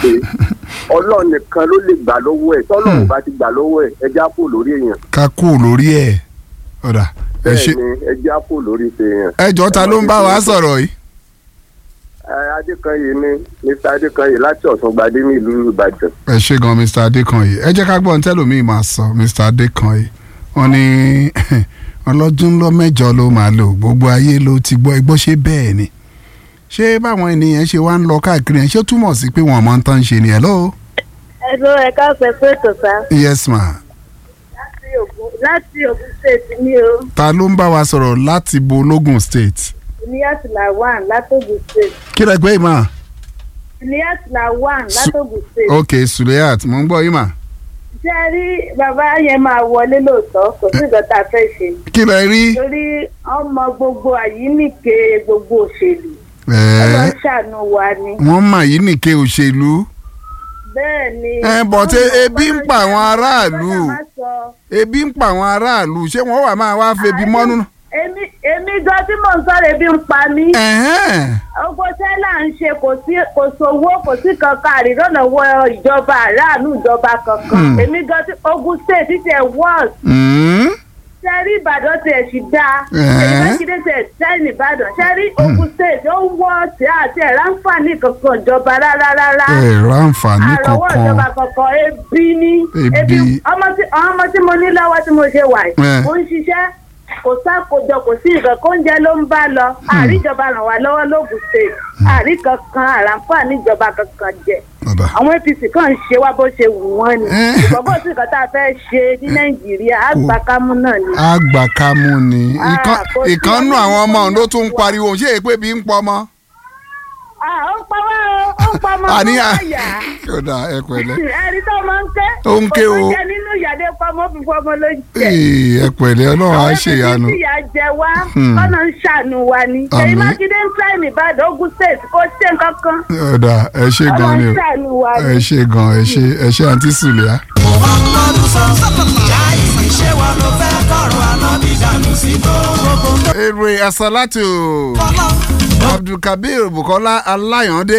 pé ọlọ́run nìkan ló lè gbà lọ́wọ́ ẹ̀ tọ́lọ́run ò bá ti gbà lọ́wọ́ ẹ̀ ẹja kò lórí èèyàn ká kú lórí ẹ̀ ọ̀dà ẹ ṣe bẹ́ẹ̀ ni ẹja kò lórí ti èèyàn. ẹ jọ ta ló ń bá wa sọ̀rọ̀ yìí. Ẹ, Adékanyè ni Mr Adékanyè láti Ọ̀ṣungbadé ní ìlú Ìbàdàn. ẹ ṣe gan Mr Adékanyè ẹ jẹ́ ká gbọ́ ohun tẹ́lòmíì máa sọ Mr Adékanyè wọ́n ní ọlọ́dún lọ mẹ́jọ ló máa lò gbogbo ayé ló ti gbọ́ ẹgbọ́ ṣe bẹ́ẹ̀ ni ṣé báwọn ènìyàn ṣe wá ń lọ káàkiri yẹn ṣé ó túmọ̀ sí pé wọ́n máa ń tán ṣe ni hello Ẹ̀rọ ẹ̀ka ọ̀sẹ̀ pé ètò sá. yes ma Láti Ògùn láti Ògùn State ní o. ta ló ń bá wa sọ̀rọ̀ láti bo logun state Ilyas Lawan látògùn State. kí lẹ gbé ìmọ̀ Ilyas Lawan látògùn State. ok Suleyat mo ń gbọ́ yín mà Ṣé ẹ rí bàbá yẹn máa wọlé lóòótọ́? Kò sí nǹkan tá a fẹ́ ṣe. kí lẹ rí Torí ọmọ gbogbo àyíníke gbogbo òṣèlú. ẹ̀ẹ́ Ọlọ́run ṣàánú wa ni. wọ́n mà yí nìke òṣèlú Bẹ́ẹ̀ ni. ẹ bọ̀ tí ebi ń pa àwọn Ọlọ́run aráàlú má sọ. ebi ń pa àwọn aráàlú ṣé wọ́n wà máa wá febi mọ́nú. Èmi èmi gan tí mò ń sọ̀rọ̀ ebi ń pa mí. ẹ̀hẹ́n. Ogo tẹ́lá ń ṣe kò sí kò sówó kò sí kankan àrídọ́nàwọ́ ìjọba aráàlú ìjọba kankan. Hmm. Èmi gan tí Ogun State ti tẹ̀ wọ́ọ̀s. Mm. Ṣẹ́rí Ìbàdàn tiẹ̀ sì dáa. Ẹ̀ẹ́. Èyí Mákindé tiẹ̀ tẹ́lẹ̀ Ìbàdàn. Ṣẹ́rí Ogun State ó wọ́ọ̀sì àti ẹ̀rọ àǹfààní kankan ìjọba rárá rárá. ẹ ráǹfààní Àrọ̀wọ́ ìjọba kankan kankan ebi ní. Ebi. Ọmọ tí àwọn ọmọ tí mo ní lọ́wọ́ tí mo ṣe wà Ẹ̀. yìí. Mo ń ṣiṣẹ́ kò sákòjọ kò sí nǹkan kó ń jẹ ló ń bá lọ. Àríjọba ràn wá lọ́wọ́ lóògùn State. Àrí kankan àràǹfààní ìjọba kankan jẹ bàbá àwọn apc kàn ń ṣe wá bó ṣe wù wọ́n ni Eh. ìgbàgbọ́ sí nǹkan tá a fẹ́ ṣe ní nàìjíríà àgbàkámú náà ni. àgbàkámú ni Ah, Ìkan- kò sí ìkànnù ọdún àwọn ọmọ tó òun ló tún ń pariwo ṣé èpè bí ń pọ ọmọ. Ah, ó ń pa wá o ó ń pa ọmọ àní ọmọ à ọ̀yà kódà ẹ pẹ̀lẹ́ ẹ̀rí tó máa ń ké Ó ń ké o. kò jẹ nínú ìyàdé pamọ́ fún fọmọ ló ń jẹ. Ee, ẹ pẹ̀lẹ́ Ọlọ́run á àwọn ṣèyanu. ẹbí tí ìyà jẹ wá Hmm. kọ́nà ń ṣàánú wa ni. Àmín. èyí mákindé ń tẹ́ ìbàdàn ogun state kó ṣe nǹkan kan. ọ̀dà ẹ ṣe gan ni Ọlọ́run o ṣàánú wa ni. ẹ ṣe gan ẹ ṣe ẹ ṣe àǹtí Sùlẹ́à. muhammadu sallallahu alayhi ṣé wà ló fẹ́ kọ́rọ̀ ànábì dànù sí gbogbo èrè àsálàtù kọ́lọ́ Abdulkabir Bukola Alayande.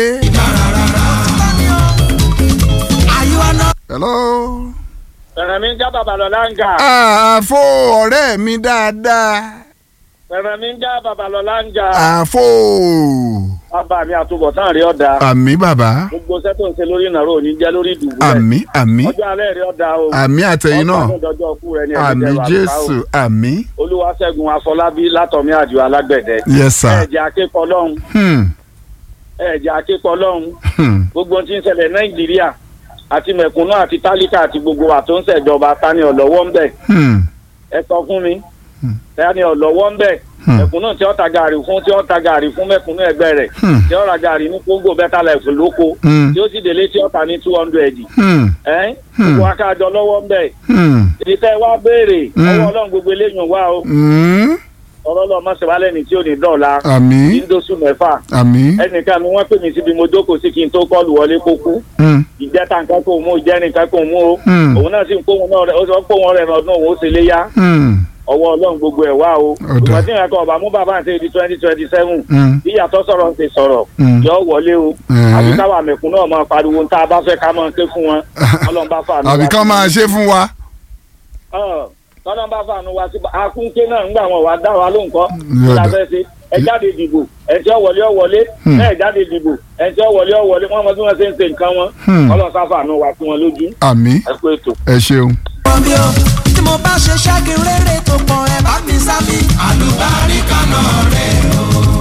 àyíwá náà. hello. Fẹ̀rẹ̀ mi ń já bàbà lọ láǹgà. àfo ọ̀rẹ́ mi dáadáa. Fẹ̀rẹ̀ mi ń já bàbà lọ láǹgà. àfo. Bàbá mi àtúbọ̀tán rí ọ̀dà. àmì bàbá Gbogbo iṣẹ́ tó ń ṣe lórí ìnáró ò ní jẹ́ lórí ìdùbú rẹ̀. àmì àmì Ọjọ́ alẹ́ rí ọ̀dà o. àmì àtẹ̀yìn náà Ọjọ́ àdójọ́ ọkú rẹ̀ ní ẹ̀mí àmì jẹ́rù àbúrò. Jésù àmì. Olúwaṣẹ́gun Afọlábí látọ̀mí àjò alágbẹ̀dẹ. yes sir. Ẹ̀jẹ̀ akékọ̀ọ́ lọ́hùn. Hmm, Ẹ̀jẹ̀ akékọ̀ọ́ lọ́hùn. hmm. Gbogbo ohun tí ń ṣẹlẹ̀ Nàìjíríà àti mẹ̀kúnnù àti tálíkà àti gbogbo wa tó ń ṣèjọba tani ọ̀lọ́wọ́ ń bẹ̀. Hmm, Ẹ sọ fún mi. Tani ọ̀lọ́wọ́ ń bẹ̀. Hmm. Mẹ̀kúnnù tí ó ta gàrí fún tí ó ta gàrí fún mẹ̀kúnnù ẹgbẹ́ rẹ̀. hmm, tí ó ra gàrí ní kóńgò bẹ́tà láìfù lóko Hmm. tí ó sì délé tí ó ta ní two hundred hmm, ẹ́ Hmm. gbogbo akájọ lọ́wọ́ ń bẹ̀ hmm, ìfẹ́ wa béèrè Hmm. ọwọ́ ọlọ́run gbogbo eléyìí wá o hmm. ọ̀rọ̀ lọ mọ̀sẹ̀wálẹ̀ ní tí ò ní dọ̀la àmì ìdóṣù mẹ́fà àmì. ẹnìkan ni wọ́n pè mí síbi mo jókòó sí kí n tó kọ́ọ̀lù wọlé kó kú Hmm, ìjẹta nǹkan kò mú ìjẹ́ nìkan kò mú o Hmm. òun náà sì ń kó wọn náà rẹ ó sọ pé òun rẹ̀ ọdún òun ó ṣe léyà hmm, ọwọ́ ọlọ́run gbogbo ẹ̀ wá o Ọ̀dà. ìgbà tí ìrìnàkọ̀ ọba mú bàbá àti èdè twenty twenty seven hmm, ìyàtọ̀ sọ̀rọ̀ ń ti sọ̀rọ̀ Hmm. yọ wọlé o Eh. àbí káwa mẹ̀kún náà máa pariwo tá a bá fẹ́ ká máa ké fún wọn ọlọ́run bá fàánú àbí wá kán sí- máa ṣe fún wa. Ọ̀, ọlọ́run bá fàánú wá sí akúnké náà ńgbà wọn wá dá wa lóhùn kọ́ Yọ̀dà. kí la fẹ́ ṣe ẹ jáde dìbò ẹ tí ó wọlé ó wọlé Hmm. ẹ jáde dìbò ẹ tí ó wọlé ó wọlé wọn mọ bí wọn ṣe ń ṣe nǹkan wọn Hmm. ọlọ́run sá fàánú wá sí wọn lójú àmì ẹ pé ètò. ẹ ṣeun. wọ́n bí o tí mo bá ṣe ṣẹ́gi rere tó pọ̀ ẹ̀ bá mi sá mi. àlùbáríkà náà rẹ̀ o.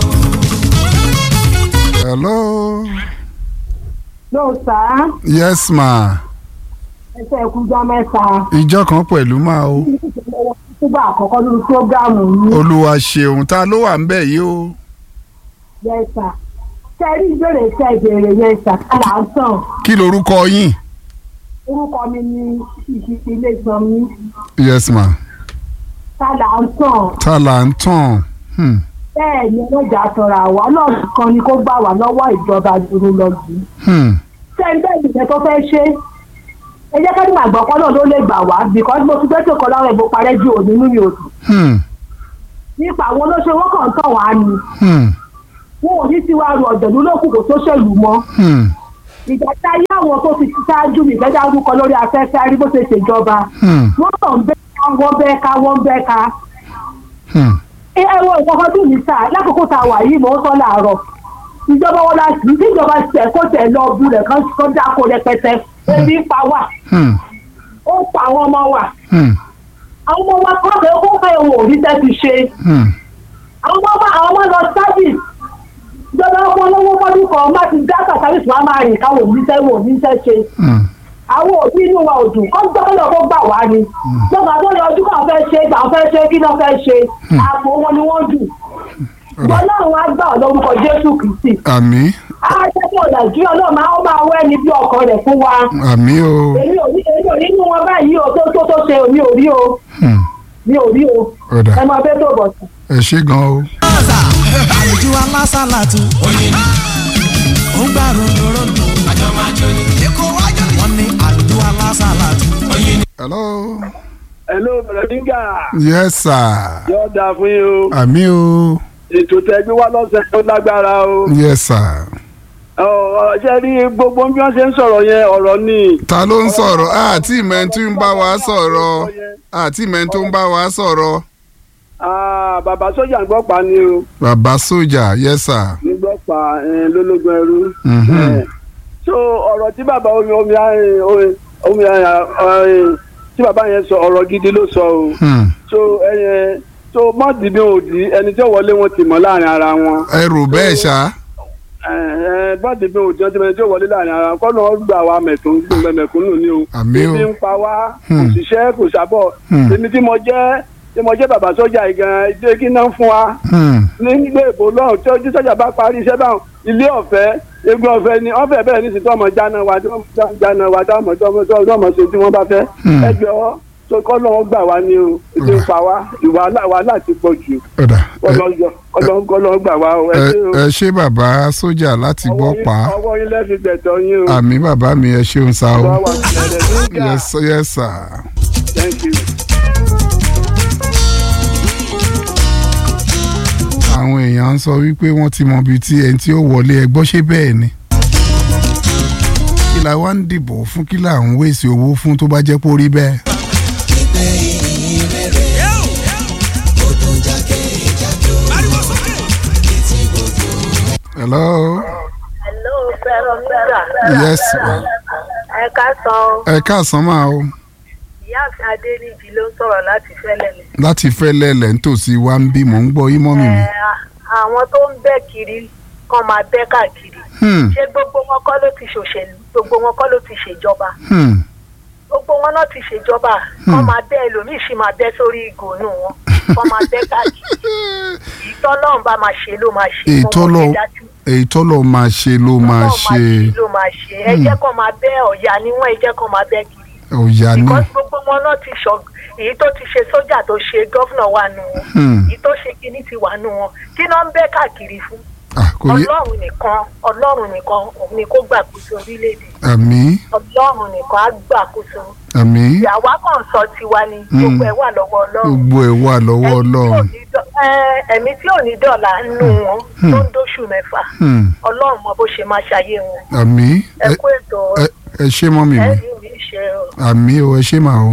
hello. ló sá yes ma. ẹsẹ̀ ẹ̀kújọ́ mẹ́ta ìjọ kan pẹ̀lú máa o. nígbà àkọ́kọ́ lórí prógáàmù yìí olúwa ṣeun ta ló wà ń bẹ̀ yìí o. yẹsà sẹ́rí ìbéèrè iṣẹ́ ìbéèrè yẹsà kálá ń tàn kí lorúkọ yín. orúkọ mi ní ìṣiṣẹ́ ilé ìsan mi yes ma. kálá ń tàn ta là ń tàn. Hmm, bẹ́ẹ̀ ni ọlọ́jà tọrọ àwa ọlọ́run kan ni kó gbà wá lọ́wọ́ ìjọba dúró lọ́jọ́ hmm, sẹ́ńtẹ́ ìgbẹ́ tó fẹ́ ṣe ẹ jẹ́ ká ní màgbọ́ kọ́ náà ló lè gbà wá because mo ti gbẹ́sẹ̀ kọ́ láwọn ẹ̀bùn parẹ́ ju òní nínú òdù hmm, nípa àwọn olóṣèlú wọn kàn ń tàn wá ni hmm, wọn ò ní tiwa ru ọ̀jọ̀lú lókùn kò tó ṣèlú mọ́ hmm, ìgbà tí ayé àwọn tó ti ṣáájú mi ìgbẹ́jà orúkọ lórí afẹ́fẹ́ rí bó ṣe ṣèjọba Hmm. wọ́n kàn ń bẹ́ ká wọ́n bẹ́ ká wọ́n bẹ́ ká Hmm. ẹ ẹ wo ìkọ̀kọ́ tó ní sáà lákòókò tá a wà yìí mò ń sọ láàárọ̀ ìjọba wọn la sì tí ìjọba tẹ̀ kó tẹ̀ lọ bu rẹ̀ kán kán dáko rẹpẹtẹ ebi ń pa wà Hmm. ó ń pa àwọn ọmọ wa Hmm. àwọn ọmọ wa kọ́ pé ó fẹ́ òun ò rí tẹ́ ti ṣe Hmm. àwọn ọmọ wa àwọn ọmọ lọ sábìs ìjọba ọmọ olówó fọdún kan má ti dá sàkárìsì wa máa rìn káwọn òbí tẹ́ wọn ò ní tẹ́ ṣe Hmm. àwọn òbí inú wa ò dùn kọ́ gbọ́dọ̀ kó gbà wá ni lọ́gbà tó yọ ojú kan fẹ́ ṣe gbà fẹ́ ṣe kí náà fẹ́ ṣe àpò wọn ni wọ́n dù ìjọ náà wọn á gbà ọ́ lórúkọ jésù kristi àmì àjẹpọ̀ nàìjíríà náà máa ó máa wẹ́ ní bí ọkọ rẹ̀ fún wa àmì o èmi ò ní èmi ò ní nínú wọn báyìí o tó tó tó ṣe mi ò rí o Hmm. mi ò rí o ọ̀dà ẹ máa fẹ́ tó bọ̀ sí. ẹ ṣé gan o. àlùjọ alásàlátù ó ń gbà rondorondo wọ́n ní àlùjọ alásàlátù. hello. hello bẹ̀rẹ̀díngà yes sir. yóò dáa fún yín o àmì o. ètò tẹ́gbẹ́ wá lọ́sẹ̀ tó lágbára o yes sir. Ọ̀, ṣe rí gbogbo bí wọ́n ṣe ń sọ̀rọ̀ yẹn ọ̀rọ̀ ni ta ló ń sọ̀rọ̀ àti ìmẹ̀ntú ń bá wa sọ̀rọ̀ àti ìmẹ̀ntú ń bá wa sọ̀rọ̀. Ah, bàbá sójà ń gbọ́ pa ni o bàbá sójà yes sir. ń gbọ́ pa eh, lólógún ẹrú. Mhm. Eh, so ọ̀rọ̀ tí bàbá omi omi eh, omi- omi eh, tí bàbá yẹn sọ ọ̀rọ̀ gidi ló sọ o Hmm. so ẹyẹ so mọ́ọ̀dì bí òdì ẹni tí ó wọlé wọn ti mọ̀ láàrin ara wọn ẹ rò bẹ́ẹ̀ ṣá. mọ́ọ̀dì bí òdì ẹni tí ó wọlé láàrin ara wọn kọ́ ló ń gbà wá mẹ̀tún mẹ̀kúnnù ni o àmì o. ebi ń pa wá kò Hmm. síṣẹ́ kò sábọ̀ Hmm. èmi tí mo jẹ́ tí mo jẹ́ bàbá sọ́jà yìí gan ṣé kí náà fún wa Hmm. nígbà èbó lọ́hùn tí ojú sọ́jà bá parí iṣẹ́ báwọn ilé ọ̀fẹ́ egun ọ̀fẹ́ ni ọ̀fẹ́ bẹ́ẹ̀ ní sìtọ́ ọmọ jáná wa tí wọ́n jáná wa tí ọmọ tí ọmọ ṣe tí wọ́n bá fẹ́ Hmm. ẹ jọ tó kọ́ lọ́wọ́ gbà wá ní o ètò ìpa wá ìwà wàhálà ti pọ̀ jù ọ̀dà kọ́ lọ́wọ́ gbà wá o ẹ ẹ ṣé o. ẹ ṣé bàbá sójà láti Ọwọ́ gbọ́ yín- pa á. ọwọ́ yín lẹ́fi gbẹ̀tọ̀ yín o. àmì bàbá mi ẹ ṣeun sa o. Ọwọ́ wa ti bẹ̀rẹ̀ nígbà. yes yes sir. Thank you. àwọn èèyàn ń sọ wípé wọ́n ti mọ ibi tí ẹni tí ó wọlé ẹgbọ́ ṣé bẹ́ẹ̀ ni. kí la wá ń dìbò fún kí la ń wéṣẹ̀ owó fún tó bá jẹ́ pé ó rí bẹ́ẹ̀. hello. hello fẹ́ràn nígbà yes ma. ẹ ká san ẹ káàsán máa o ìyáàfin adéníjì ló ń sọ̀rọ̀ láti fẹ́lẹ̀ mi. láti fẹ́ lẹ́lẹ̀ nítòsí wa ń bí mò ń gbọ́ yín mọ́mì mi. àwọn tó ń bẹ́ kiri kàn máa bẹ́ káàkiri Hmm, ṣé gbogbo wọn kọ́ ló ti ṣòṣèlú gbogbo wọn kọ́ ló ti ṣèjọba hmm, gbogbo wọn náà ti ṣèjọba kàn máa bẹ́ ẹlòmíì sì máa bẹ́ sórí ìgò inú wọn kàn máa bẹ́ káàkiri ìtọ́lọ́run bá máa ṣe ló máa ṣe èyí mo tó mọ̀ lọ ní dájú. èyí tó lọ máa ṣe ló máa Ọlọ́run ṣe ló máa ṣe ẹ jẹ́ kàn máa bẹ́ ọ̀yà níwọ̀n ẹ jẹ́ kàn máa bẹ́ kiri ọ̀yà ni. because gbogbo wọn náà ti ṣọ èyí tó ti ṣe sójà tó ṣe gọ́fúnà wà nù wọn Hmm. èyí tó ṣe kinní ti wà nù wọn kí náà ń bẹ́ káàkiri fún Ah, kò yé ọlọ́run nìkan ọlọ́run nìkan òun ni kó gbàkóso orílẹ̀-èdè àmì ọlọ́run nìkan á gbàkóso àmì ìyàwó kan sọ tiwa ni gbogbo ẹ̀ wà lọ́wọ́ ọlọ́run gbogbo ẹ̀ wà lọ́wọ́ Ẹ̀mí tí ò ọlọ́run. ní dọ̀- ẹ, ẹ̀mí tí ò ní dọ̀là nù wọn tó ń dóṣù mẹ́fà Hmm, ọlọ́run mọ bó ṣe máa ṣayé wọn àmì ẹ ẹ kú ètò ẹ- ẹ ṣé mọ́mì ẹ mi rí mi ṣe o. àmì o ẹ ṣé màá o.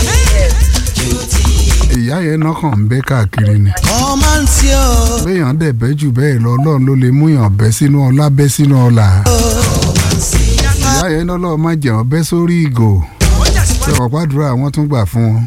ìyá yẹn náà kàn ń bẹ́ káàkiri ni. ọmọ ń tí o. béèyàn dẹ̀ bẹ́ jù bẹ́ẹ̀ lọ ọlọ́run ló lè mú yàn bẹ́ sínú ọlá bẹ́ sínú ọlà. ìyá yẹn náà lọ́ọ́ má jẹun bẹ́ sórí ìgò. ṣé ọ̀pá àdúrà wọn tún gbà fún wọn.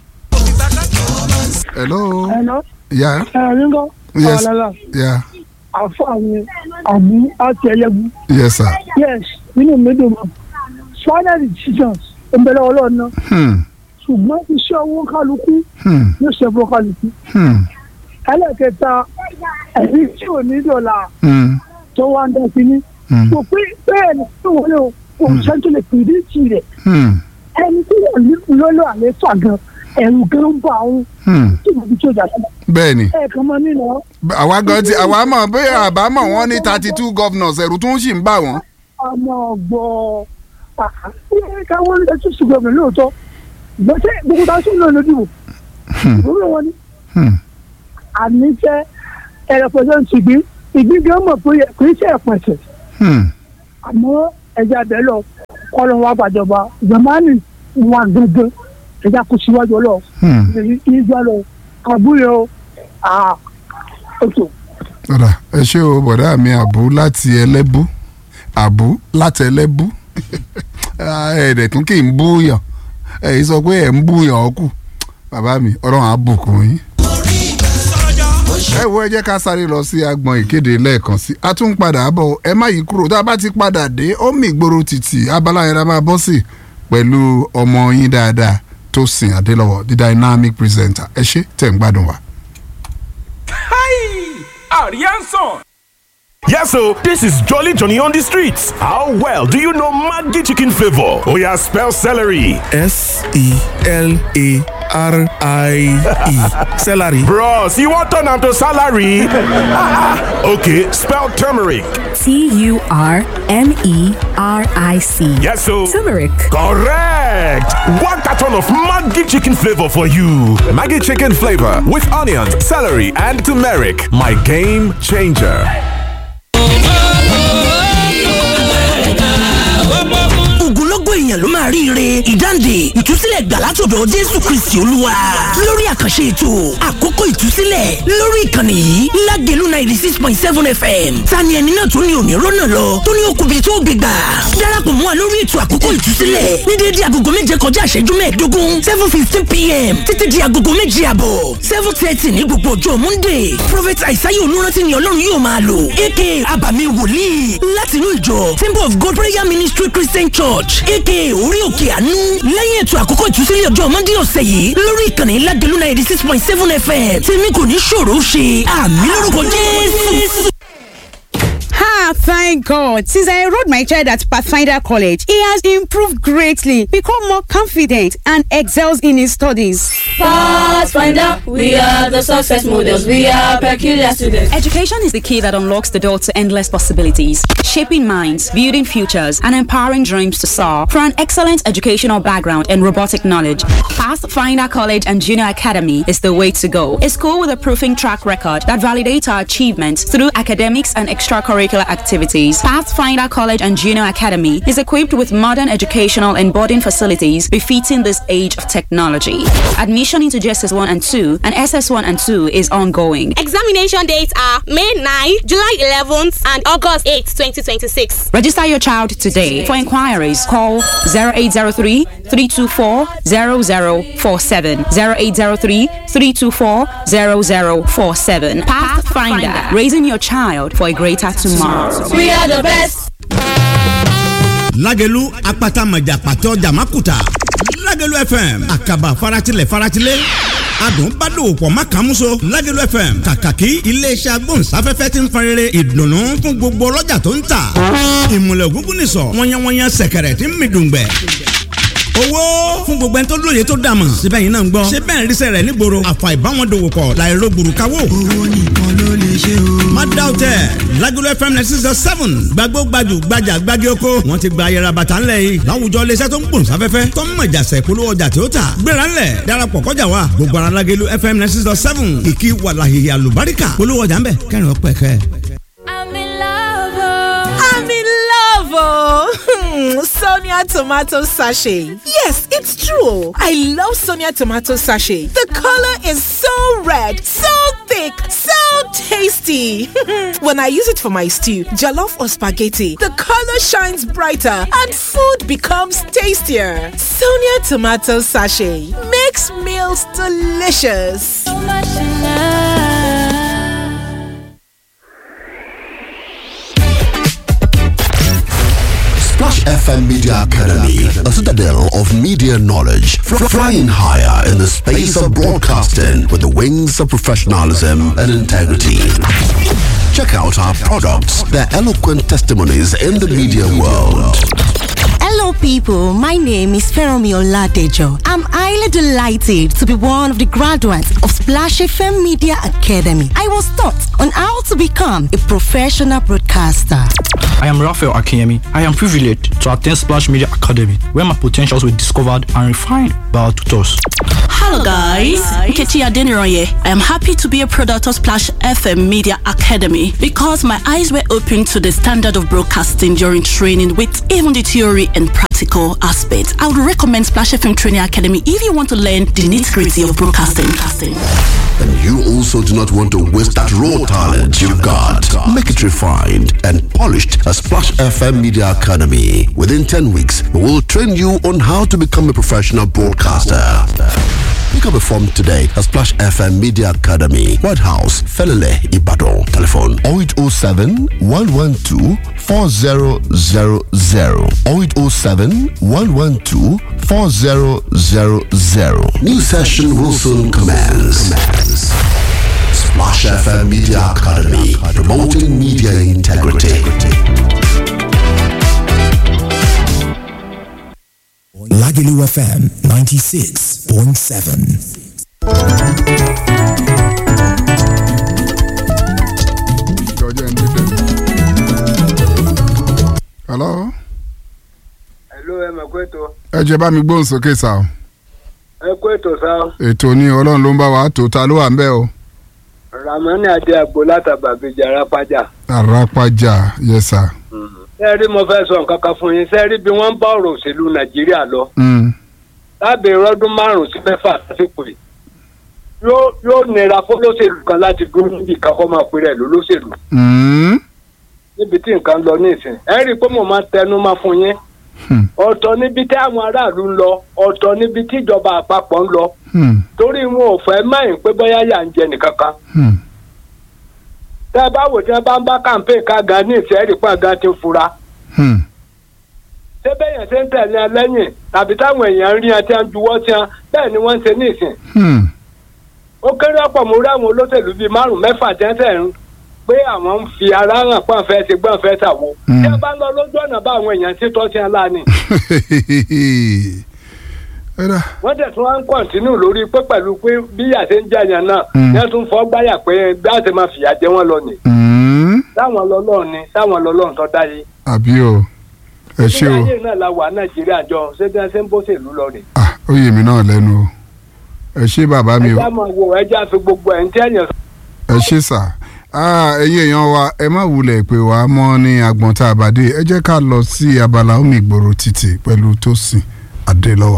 hello. Hello, ya Ringo. Yes. Alala, ya àfààní àbú àti ẹyẹbu. yes sir. Yes, nínú mi dùn mọ́. Final decisions ń bẹ̀rẹ̀ ọlọ́run náà. Hmm, Ṣùgbọ́n iṣẹ́ owó kálukú hmm, yóò ṣe fún kálukú. hmm, Ẹlẹ́kẹta, ẹ̀rí tí ò ní dọ̀là hmm, tó wá ń dá sí ní. hmm, Kò pé bẹ́ẹ̀ ni tí wọ́n lè kò sẹ́ńtò lè pè é tì rẹ̀. hmm, Ẹni tí wọ́n ní lọ́lọ́ àlẹ́ fà gan, ẹ̀rù gan ń bà òun hmm. tí mo fi tó jà sí. bẹ́ẹ̀ ni Ẹ̀ẹ̀kan mọ́ nínú ọ́. àwa gan ti àwa mọ̀ bóyá àbámọ̀ wọn ní thirty two governors ẹ̀rù tún sì ń bà wọ́n. ọmọ ọgbọ káwọn ní ẹtú ṣùgbọ́n mi lóòótọ́ gbọ́sẹ̀ gbogbo tá a sún náà lójú ìwúrò wọn ni Hmm, àníṣe ẹ̀rẹ̀pẹ̀sẹ̀ ìgbín ìgbín gan mọ̀ pé kò í ṣe ẹ̀pẹ̀sẹ̀ hmm, àmọ́ ẹja bẹ́ẹ̀ lọ kọ́ ló wá gbàjọba zamani wà gẹ́gẹ́ ẹja kò síwájú ọlọ́ Hmm. ìgbà lọ àbúrò o àà ètò. ọ̀dà ẹ ṣé o bọ̀dá mi àbú láti ẹlẹ́bú àbú láti ẹlẹ́bú ẹ̀ẹ́dẹ̀ tún kì í búyàn ẹ̀yìn sọ pé ẹ̀ ń búyàn ọkù bàbá mi ọlọ́run á bùkún yín. ẹ wo ẹ jẹ́ ká sáré lọ sí agbọn ìkéde lẹ́ẹ̀kan sí a tún ń padà bọ̀ ẹ má yí kúrò tá a bá ti padà dé ó mì gbòòrò títì abala yẹn la máa bọ́ sí pẹ̀lú ọmọ yín dáadáa tó sìn adélọ́wọ̀ the dynamic presenter ẹ ṣé tẹ̀ ń gbádùn wa. Arianson. Yes, so this is Jolly Johnny on the streets. How well do you know Maggi chicken flavor? Oh yeah, spell celery. S E L A R I E. Celery. Bros, you want turn am to salary? okay, spell turmeric. T U R M E R I C. Yes, so Turmeric. correct. One carton of Maggi chicken flavor for you. Maggie chicken flavor with onions, celery, and turmeric. My game changer. ogunlọ́gọ̀ èèyàn ló máa ríire ìdáǹdè ìtúsílẹ̀ gbà látọ̀dọ̀ jésù kristi olúwa lórí àkànṣe ètò àkókò ìtúsílẹ̀ lórí ìkànnì yìí lágẹ̀lú ninety six point seven fm tani ẹni náà tó ní òní rọ́nà lọ tó ní okùnbi tó gbé gbà darapọ̀ mọ́ wa lórí ètò àkókò ìtúsílẹ̀ ní déédéé agogo méje kọjá ìṣẹ́jú mẹ́ẹ̀ẹ́dógún seven fifteen pm títí di agogo méje àbọ̀ seven thirty ní gbogbo ọjọ́ monday prophet aisaye olùrántí ni ọlọ́run yóò máa lò aka abàmì wòlíì láti inú ìjọ temple of god prayer ministry christian church aka orí òkè àánú lẹ́yìn ètò àkókò ìtúsílẹ̀ ọjọ́ monday ọ̀sẹ̀ yìí lórí ìkànnì ládìlú ninety six point seven fm tèmi kò ní ṣòro ṣe àmì lórúkọ jésù. Ha, thank God. Since I enrolled my child at Pathfinder College, he has improved greatly, become more confident, and excels in his studies. Pathfinder, we are the success models. We are peculiar students. Education is the key that unlocks the door to endless possibilities, shaping minds, building futures, and empowering dreams to soar. For an excellent educational background and robotic knowledge, Pathfinder College and Junior Academy is the way to go. A school with a proving track record that validates our achievements through academics and extracurricular activities. Pathfinder College and Junior Academy is equipped with modern educational and boarding facilities befitting this age of technology. Admission into JSS 1 and 2 and SS 1 and 2 is ongoing. Examination dates are May 9, July 11th, and August 8, 2026. Register your child today. For inquiries, call 0803 324 0047. 0803 324 0047. Pathfinder, raising your child for a greater tomorrow. We are the best. lágẹ̀lú apata mọ̀jà pàtó jàmákùtà lágẹ̀lú fm àkàbà faratilẹ̀ faratilẹ̀ adùn bá dòwò pọ̀ má kàn múso lágẹ̀lú fm kàkàkí iléeṣẹ́ agbóhùnsáfẹ́fẹ́ ti ń farere ìdùnnú fún gbogbo ọlọ́jà tó ń tà ìmùlẹ̀ ògúngún nìsọ̀ wọ́nyẹ́wọ́nyẹ́ sẹ̀kẹ̀rẹ̀ tí ń mi dùngbẹ̀ owó fún gbogbo ẹni tó lóye tó dàmọ̀ síbẹ̀ yìí náà ń gbọ́ síbẹ̀ ń rísẹ̀ rẹ̀ nígboro àfà ìbáwọn dòwò pọ̀ láìro gbùrùkáwò. owó nìkan ló lè ṣe o. má dá o tẹ Lagelu FM ninety six point seven gbàgbó gbajù gbajà gbági oko wọn ti gba ayẹra bàtà ńlẹ̀ yìí láwùjọ iléeṣẹ́ tó ń gbòòn sáfẹ́fẹ́ tó ń mọ̀jà sẹ̀ polówó ọjà tí ó tà gbéra ńlẹ̀ darapọ̀ kọjá wa gbogbo ara Lagelu FM ninety six point seven kìkì wàlàhìhì àlùbáríkà polówó ọjà ńbẹ kẹrin ọpẹ kẹ. I'm in love, oh. Sonia tomato sachet. Yes, it's true. I love Sonia tomato sachet. The color is so red, so thick, so tasty. when I use it for my stew, jollof or spaghetti, the color shines brighter and food becomes tastier. Sonia tomato sachet makes meals delicious. Splash FM Media Academy, a citadel of media knowledge, fr- flying higher in the space of broadcasting with the wings of professionalism and integrity. Check out our products, their eloquent testimonies in the media world. Hello, people. My name is Feromi Oladejo. I'm highly delighted to be one of the graduates of Splash FM Media Academy. I was taught on how to become a professional broadcaster. I am Raphael Akinyemi. I am privileged to attend Splash Media Academy, where my potentials were discovered and refined by our tutors. Hello guys, Nkechi Adeniroye. I am happy to be a product of Splash FM Media Academy because my eyes were opened to the standard of broadcasting during training with even the theory and practical aspects. I would recommend Splash FM Training Academy if you want to learn the nitty-gritty of broadcasting. And you also do not want to waste that raw talent you've got. Make it refined and polished at Splash FM Media Academy. Within 10 weeks, we will train you on how to become a professional broadcaster. Pick up a form today at Splash FM Media Academy, White House, Felele, Ibadan. Telephone 0807 112 4000. 0807 112 4000. New session will soon commence. Splash FM Media Academy, promoting media integrity. Lagelu FM 96.7. hello. Hello, ẹ mọ̀ pé tó. ẹ jẹ́ bá mi gbóhùn sókè sá o. Ẹ kú ètò sá. ètò ní ọlọ́run ló ń bá wa tó ta ló wà ń bẹ̀ o. Ramani Adé Agbo látàgbà bíi Arápájà. àràpàjà yes sir. Ṣé rí mo fẹ́ sọ nǹkan kan fún yín? Ṣé rí bí wọ́n ń bá ọ̀rọ̀ òṣèlú Nàìjíríà lọ? Mm. Lábẹ́ ìrọ́dún márùn-ún sí mẹ́fà lásìkò yìí. Yóò yóò nira fún lóṣèlú kan láti dúró níbi kan kó máa pè rẹ̀ ló lóṣèlú. Mm. Níbi tí nǹkan lọ ní ìsìn. Ẹ rí i pé mo máa ń tẹnu máa fún yín. Ọ̀tọ̀ níbi tí àwọn aráàlú ń lọ, ọ̀tọ̀ níbi tí ìjọba àpapọ̀ ń lọ. Hmm. Torí wọn ò fẹ́ máyìn pé bóyá yà ń jẹ nìkankan. Hmm. tẹ́ ẹ bá wò tí wọ́n bá ń bá campaign ká gan ní ìfẹ́ rí pa gan ti fura. Hmm. ṣé bẹ́yẹn ṣe ń tẹ̀lé ẹ lẹ́yìn tàbí táwọn èèyàn ń rí ẹ tí wọ́n juwọ́ tí wọ́n bẹ́ẹ̀ ni wọ́n ń ṣe ní ìsìn. Hmm. ó kéré ọ̀pọ̀ mo rí àwọn olóṣèlú bíi márùn mẹ́fà jẹ́sẹ̀ ń pé àwọn ń fi ara hàn pọ́n fẹ́ ṣe gbọ́n fẹ́ ṣàwo. Hmm. tí wọ́n bá ń lọ lójú ọ̀nà bá àwọn èèyàn ṣe tọ́ sí ẹ láàánì. Ẹ̀rà. wọ́n tẹ̀ tún wá ń kọ̀ǹtínú lórí pé pẹ̀lú pé bí ìyà ṣe ń jẹyàn náà Hmm. yẹn tún fọ́ gbáyà pé bí a ṣe máa fìyà jẹ wọ́n lọ nì. Hmm. táwọn lọ́lọ́run ni táwọn lọ́lọ́run tó dáyé. àbí o ẹ ṣé o ilé ayé náà la wà nàìjíríà jọ ṣé bí wọ́n ṣe ń bó ṣèlú lọ rè. ó yè mí náà lẹ́nu o ẹ ṣé bàbá mi o ẹja máa wo ẹja fi gbogbo ẹ̀ ń tẹ́yàn. ẹ ṣé sà Ah, ẹ̀yin èèyàn wa ẹ má wulẹ̀ pé wàá mọ́ ní agbọ̀n tá a bá dé ẹ jẹ́ ká lọ sí abala omi ìgboro títì pẹ̀lú Tósìn Adélọ́wọ̀.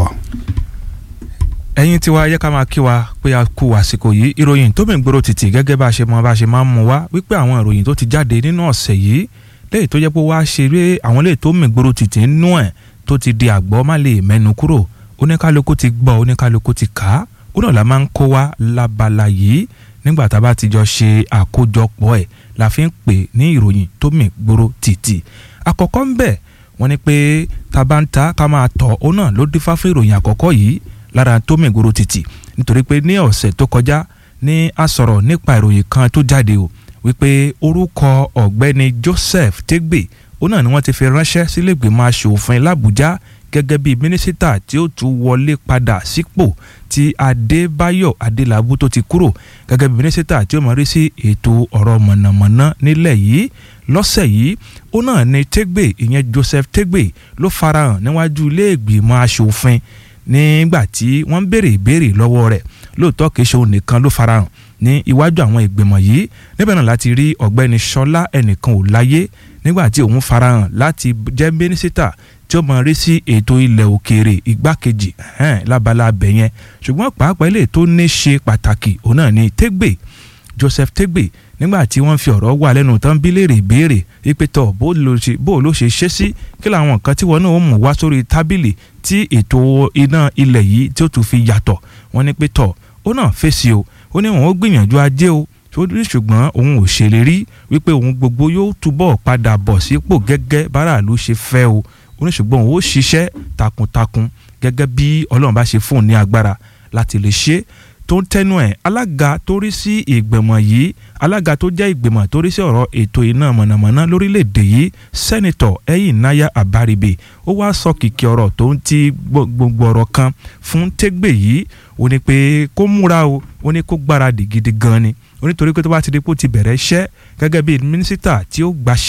ẹ̀yin tiwa yẹ ká máa kí wa pé a kú àsìkò yìí ìròyìn tó mìgboro títì gẹ́gẹ́ bá a ṣe mọ bá a ṣe máa ń mú wa wípé àwọn ìròyìn tó ti jáde nínú ọ̀sẹ̀ yìí léyìí tó jẹ́ pé wá ṣeré àwọn léyìí tó mìgboro títì nínú ẹ̀ tó ti di àgbọ̀ má lè mẹ́nu kúrò oníkálukú ti gbọ́ oníkálukú ti kà á ó náà la máa ń kó wa lábala yìí nígbà tá a bá ti jọ ṣe àkójọpọ̀ ẹ̀ la fi ń pè ní ìròyìn tó mìgboro títì àkọ́kọ́ ń bẹ̀ wọ́n ní pé tá a bá ń ta ká máa tọ̀ ó náà ló dífá fún ìròyìn àkọ́kọ́ yìí lára tó mìgboro títì nítorí pé ní ọ̀sẹ̀ tó kọjá ní a sọ̀rọ̀ nípa ìròyìn kan tó jáde o wípé orúkọ ọ̀gbẹ́ni Joseph Tegbe ó náà ni wọ́n ti fi ránṣẹ́ sílẹ̀gbìmọ̀ aṣòfin làbújá gẹ́gẹ́ bí mínísítà tí ó tún wọlé padà sípò tí Adébáyọ̀ Adélabú tó ti kúrò gẹ́gẹ́ bí mínísítà tí ó mọ̀ rí sí ètò ọ̀rọ̀ mọ̀nàmọ́ná nílẹ̀ yìí lọ́sẹ̀ yìí ó náà ni Tegbe ìyẹn Joseph Tegbe ló farahàn níwájú ilé ìgbìmọ̀ aṣòfin nígbà tí wọ́n ń béèrè ìbéèrè lọ́wọ́ rẹ̀ lóòótọ́ kìí ṣe òun nìkan ló farahàn ní iwájú àwọn ìgbìmọ̀ yìí níbẹ̀ náà láti rí ọ̀gbẹ́ni Ṣọlá ẹnìkan ò láyé nígbà tí òun farahàn láti jẹ́ mínísítà tí ó mọ̀ rí sí ètò ilẹ̀ òkèèrè igbákejì ẹ̀hẹ́n, lábala abẹ yẹn ṣùgbọ́n pàápàá ilé tó ní ṣe pàtàkì òun náà ni Tegbe Joseph Tegbe nígbà tí wọ́n fi ọ̀rọ̀ wà lẹ́nu tán bí léèrè ìbéèrè wípé tọ̀ bó ló ṣe bó ló ṣe ṣe sí kí làwọn nǹkan tí wọn náà ó mú wá sórí tábìlì tí ètò iná ilẹ̀ yìí tí ó tún fi yàtọ̀ wọ́n ní pé tọ̀ ó náà fèsì o ó ní wọn ó gbìyànjú ajé o ṣùgbọ́n òun ò ṣèlérí wípé òun gbogbo yóò túbọ̀ padà bọ̀ sípò gẹ́gẹ́ báràlú ṣe fẹ́ o ó ní ṣùgbọ́n òun ó ṣiṣẹ́ takuntakun gẹ́gẹ́ bí ọlọ́run bá ṣe fún un ní agbára láti lè ṣe tó ń tẹnu ẹ̀ alága tó rí sí ìgbìmọ̀ yìí alága tó jẹ́ ìgbìmọ̀ tó rí sí ọ̀rọ̀ ètò iná mọ̀nàmọ́ná lórílẹ̀‐èdè yìí sẹ́nitọ̀ Ẹ̀yìnnáyà Àbárìbè ó wá sọ kìkì ọ̀rọ̀ tó ń ti gbogbo ọ̀rọ̀ kan fún Tégbè yìí ó ní pé kó múra o ó ní kó gbáradì gidi gan ni ó nítorí pé tó bá ti di pé ó ti bẹ̀rẹ̀ iṣẹ́ gẹ́gẹ́ bí mínísítà tí ó gbaṣẹ́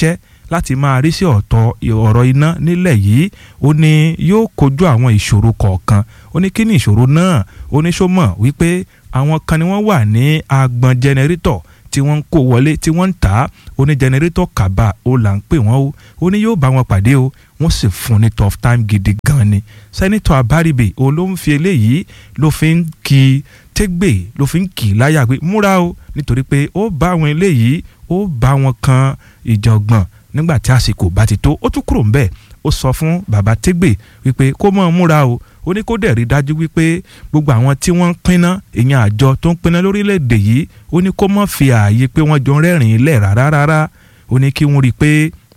láti máa rí sí ọ̀tọ̀ ọ̀rọ̀ iná nílẹ̀ yìí ó ní yóò kojú àwọn ìṣòro kọ̀ọ̀kan ó ní kí ni ìṣòro náà ó ní sọ mọ̀ wípé àwọn kan ni wọ́n wà ní agbọn jẹnẹrétọ̀ tí wọ́n ń kó wọlé tí wọ́n ń tà á ó ní jẹnẹrétọ̀ kàbà ó là ń pè wọ́n o ó ní yóò bá wọn pàdé o wọ́n sì fún un ní tough time gidi gan ni sẹ́nitọ̀ abaribe òun ló ń fi eléyìí ló fi ń kí tẹ́gbẹ̀ ló fi ń kì í láyà pé múra o nítorí pé ó bá àwọn eléyìí ó bá wọn kan ìjọ̀gbọ̀n nígbà tí àsìkò bá ti tó ó tún kúrò ńbẹ̀ ó sọ fún bàbá tẹ́gbẹ̀ wípé kó mọ̀ múra o ó ní kó dẹ̀ rí dájú wípé gbogbo àwọn tí wọ́n ń pinná ìyẹn àjọ tó ń pinná lórílẹ̀‐èdè yìí ó ní kó mọ̀ fi ààyè pé wọ́n jọ rẹ́rìn-ín lẹ̀ rárá rárá ó ní kí wọ́n rí i pé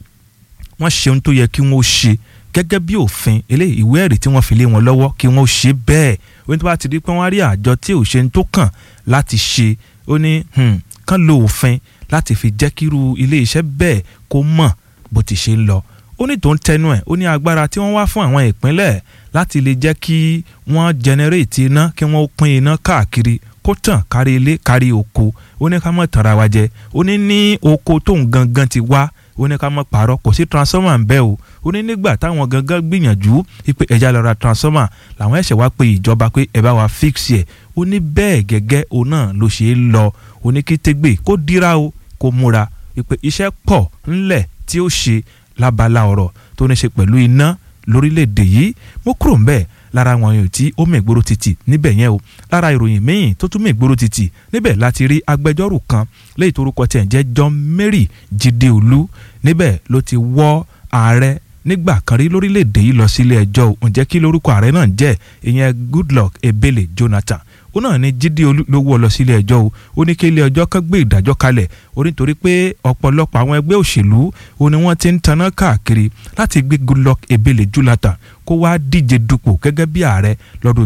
wọ́n ṣe ohun tó yẹ kí wọ́n ṣe gẹ́gẹ́ bí òfin eléyìí ìwé ẹ̀rí tí wọ́n fi lé wọn lọ́wọ́ kí wọ́n ṣe bẹ́ẹ̀ ó ní tó bá ti di pé wọ́n rí àjọ tí ò ṣe ń tó kàn láti ṣe ó ní kán lo òfin láti fi jẹ́ kírú ilé iṣẹ́ bẹ́ẹ̀ kó mọ̀ bó ti ṣe ń lọ ó ní tó ń tẹnu ẹ̀ ó ní agbára tí wọ́n wá fún àwọn ìpínlẹ̀ láti lè jẹ́ kí wọ́n jẹnẹrétì iná kí wọ́n pín iná káàkiri kó tàn kárí ilé kárí oko ó ní ká mọ̀ tara wa jẹ ó ní ní oko tóun gangan ti wá ó ní ká mọ̀ pààrọ̀ kò sí transformer ń bẹ́ o ó ní nígbà táwọn gangan gbìyànjú pé ẹja lọ ra transformer làwọn ẹ̀ṣẹ̀ wá pé ìjọba pé ẹ bá wa fix ẹ̀ ó ní bẹ́ẹ̀ gẹ́gẹ́ òun náà ló ṣe é lọ ó ní kí tégbè kó dira o kó múra pé iṣẹ́ pọ̀ ńlẹ̀ tí ó ṣe lábala ọ̀rọ̀ tó ní ṣe pẹ̀lú iná lórílẹ̀‐èdè yìí mo kúrò ń bẹ́ẹ̀ lára àwọn èèyàn tí ó mègbóró títì níbẹ̀ yẹn o lára ìròyìn míì tó tún mègbóró títì níbẹ̀ láti rí agbẹjọ́rò kan léyìí torúkọ tiẹ̀ ń jẹ́ John Mary Jídéolú níbẹ̀ ló ti wọ́ ààrẹ nígbà kan rí lórílẹ̀‐èdè yìí lọ sílé ẹjọ́ ò ǹjẹ́ kí lórúkọ ààrẹ náà jẹ́ ìyẹn Goodluck Ebele Jonathan ó náà ní Jídéolú ló wọ́ lọ sílé ẹjọ́ o ó ní kí ilé ẹjọ́ kan gbé ìdájọ́ kalẹ̀ ó nítorí pé ọ̀pọ̀lọpọ̀ àwọn ẹgbẹ́ òṣèlú ó ní wọ́n ti ń taná káàkiri láti gbé Goodluck Ebele Jonathan kó wá díje dupò gẹ́gẹ́ bí ààrẹ lọ́dún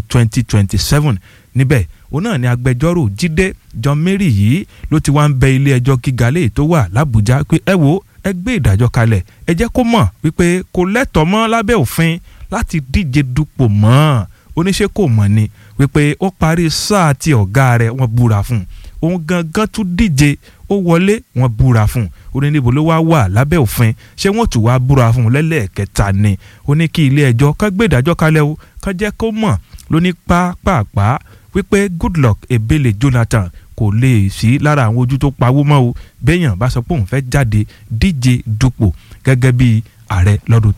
2027 níbẹ̀ òun náà ni agbẹjọ́rò Jídé John Mary yìí ló ti wá ń bẹ ilé ẹjọ́ gíga léyìí tó wà l'Àbújá pé ẹ wo ẹ gbé ìdájọ́ kalẹ̀ ẹ jẹ́ kó mọ̀ wípé kò lẹ́tọ̀ọ́ mọ́ lábẹ́ òfin láti díje dupò mọ́ oníṣẹ́ kò mọ̀ ni wípé ó parí sáà tí ọ̀gá rẹ̀ wọ́n búra fún un òun gangan tún díje ó wọlé wọ́n búra fún un ó ní níbo ló wá wà lábẹ́ òfin ṣé wọ́n tún wá búra fún un lẹ́lẹ́ẹ̀kẹta ni ó ní kí ilé ẹjọ́ ká gbé ìdájọ́ kalẹ̀ o ká jẹ́ kó mọ̀ ló ní pápápá wípé Goodluck Ebele Jonathan kò lè sí lára àwọn ojú tó pawó mọ́ o béèyàn bá sọ pé òun fẹ́ jáde díje dupò gẹ́gẹ́ bí ààrẹ lọ́dún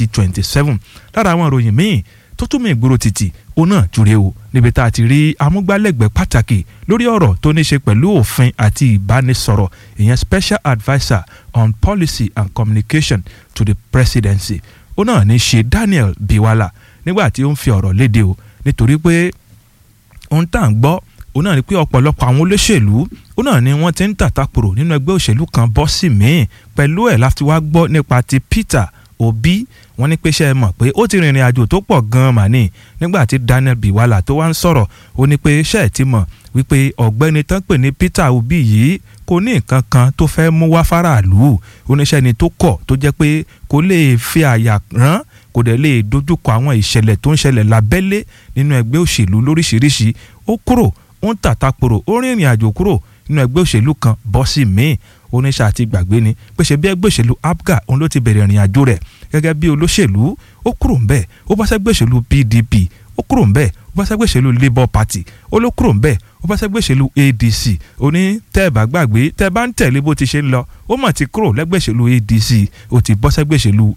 2027 lára àwọn ìròyìn míì tó tún mú ìgboro títì òun náà jùre o níbi tá a ti rí amúgbálẹ́gbẹ̀ẹ́ pàtàkì lórí ọ̀rọ̀ tó ní ṣe pẹ̀lú òfin àti ìbánisọ̀rọ̀ ìyẹn special adviser on policy and communication to the presidency òun náà ní ṣe Daniel Biwala nígbà tí ó ń fi ọ̀rọ̀ léde o nítorí pé ohun tá à ń gbọ́ òun náà ni pé ọ̀pọ̀lọpọ̀ àwọn olóṣèlú òun náà ni wọ́n ti ń tàtàkùrọ̀ nínú ẹgbẹ́ òṣèlú kan bọ́ sí míì pẹ̀lú ẹ̀ láti wá gbọ́ nípa ti Peter Obi wọ́n ní pé ṣe é mọ̀ pé ó ti rìnrìn àjò tó pọ̀ gan-an mà ní nígbà tí Daniel Biwala tó wá ń sọ̀rọ̀ ó ní pé ṣe é ti mọ̀ wípé ọ̀gbẹ́ni tán pè ní Peter Obi yìí kò ní nǹkan kan tó fẹ́ mú wá faraàlú oníṣẹ́ ni tó kọ̀ tó jẹ́ pé kò lè fi àyà rán kò dẹ̀ lè dojúkọ àwọn ìṣẹ̀lẹ̀ tó ń ṣẹlẹ̀ lábẹ́lé nínú ẹgbẹ́ òṣèlú lóríṣiríṣi ó kúrò ó ń tàtàkùrọ̀ ó rìnrìn àjò kúrò nínú ẹgbẹ́ òṣèlú kan bọ́ sí míì oníṣẹ́ àti gbàgbé ni pé ṣe bí ẹgbẹ́ òṣèlú APGA òun ló ti bẹ̀rẹ̀ ìrìn àjò rẹ̀ gẹ́gẹ́ bí olóṣèlú ó kúrò ńbẹ̀ ó bá sẹ́gbẹ́ òṣèlú PDP ó kúrò ńbẹ̀ ó bá sẹ́gbẹ́ òṣèlú Labour Party ó ló kúrò ńbẹ̀ ó bá sẹ́gbẹ́ òṣèlú ADC ó ní tẹ́ ẹ bá gbàgbé tẹ́ ẹ bá ń tẹ̀lé bó ti ṣe ń lọ ó mà ti kúrò lẹ́gbẹ́ òṣèlú ADC ó ti bọ́ sẹ́gbẹ́ òṣèlú